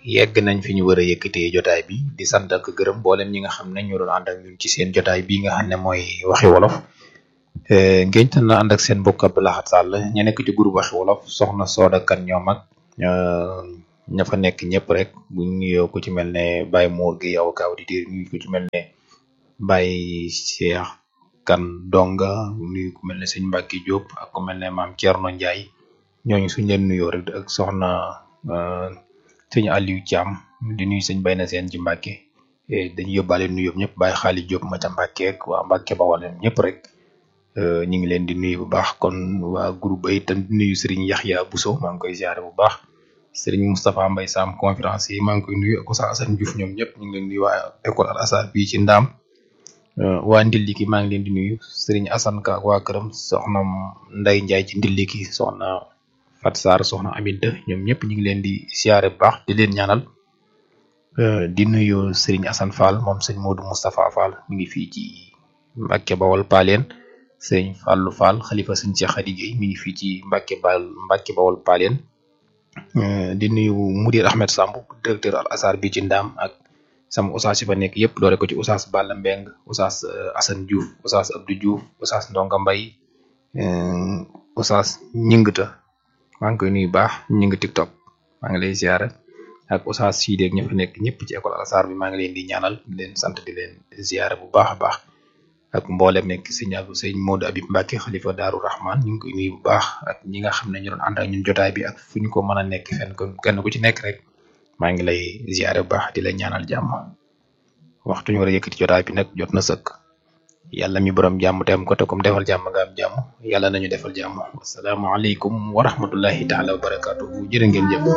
yegg nañ fi ñu war a yëkkatee jotaay bi di sant ak gërëm mboolem ñi nga xam ne ñu doon ànd ak ñun ci seen jotaay bi nga xam ne mooy waxi wolof ngeen tan na ànd ak seen mbokk Abdou Lahad Sall ña nekk ci groupe waxi wolof soxna Sooda Kan ñoom ak ña fa nekk ñëpp rek bu nuyoo ku ci mel ne Baye Mor gi yow ka auditeur nuyu ku ci mel ne Baye Cheikh Kan Donga nuyu ku mel ne sëñ Mbacke Diop ak ku mel ne maam Thierno Ndiaye ñooñu suñ leen nuyoo rek ak soxna sëñ Aliou Thiam di nuyu sëñ Bayna Seen ci Mbacke dañuy yóbbaale nuyoo ñëpp Baye Xaali Diop ma ca Mbacke ak waa Mbacke Bawol ñëpp rek ñu ngi leen di nuyu bu baax kon waa groupe ba itam di nuyu Serigne Yaxya Bousso maa ngi koy ziare bu baax Serigne Moustapha Mbaye Sam conférence yi maa ngi koy nuyu ak Oustaz Assane Diouf ñoom ñëpp ñu ngi leen di nuyu waa école Al Azhar bii ci Ndaam waa Ndiliki maa ngi leen di nuyu Serigne Assane Ka ak waa këram soxna Ndeye Ndiaye ci Ndiliki soxna Fat Sarr soxna Aminta ñoom ñëpp ñu ngi leen di ziare bu baax di leen ñaanal di nuyu Serigne Assane Fall moom sëñ Modou Moustapha Fall mi ngi fii ci Mbacke Bawol Paleen sëñ Fallou Fall xalifa sëñ Cheikh Khady Gueye mi ngi fii ci Mbacke Bal Mbacke Bawol Paleen di nuyu Mudir Ahmed Samb directeur Al Azhar bi ci Ndaam ak sama oustaz yi fa nekk yëpp doore ko ci oustaz Balla Mbeng oustaz Assane Diouf oustaz Abdou Diouf oustaz Ndonga Mbay oustaz ñingta maa ngi koy nuyu baax ñing TikTok maa ngi lay ziara ak oustaz Sidi ak ña fa nekk ñëpp ci école Al Azhar bi maa ngi leen di ñaanal di leen sant di leen ziara bu baax a baax ak mboolem nekk sëñ Abdou sëñ Modou Abib Mbacke xalifa Daaru Rahman ñu ngi koy nuyu bu baax ak ñi nga xam ne ñu doon ànd ak ñun jotaay bi ak fu ñu ko mën a nekk fenn kon kenn ku ci nekk rek maa ngi lay ziare bu baax di la ñaanal jàmm waxtu ñu war a yëkkati jotaay bi nag jot na sëkk yàlla mi borom jàmm te am ko te comme defal jàmm nga am jàmm yàlla nañu defal jàmm asalaamaaleykum wa rahmatullahi taala wa barakaatuhu jërë ngeen jëf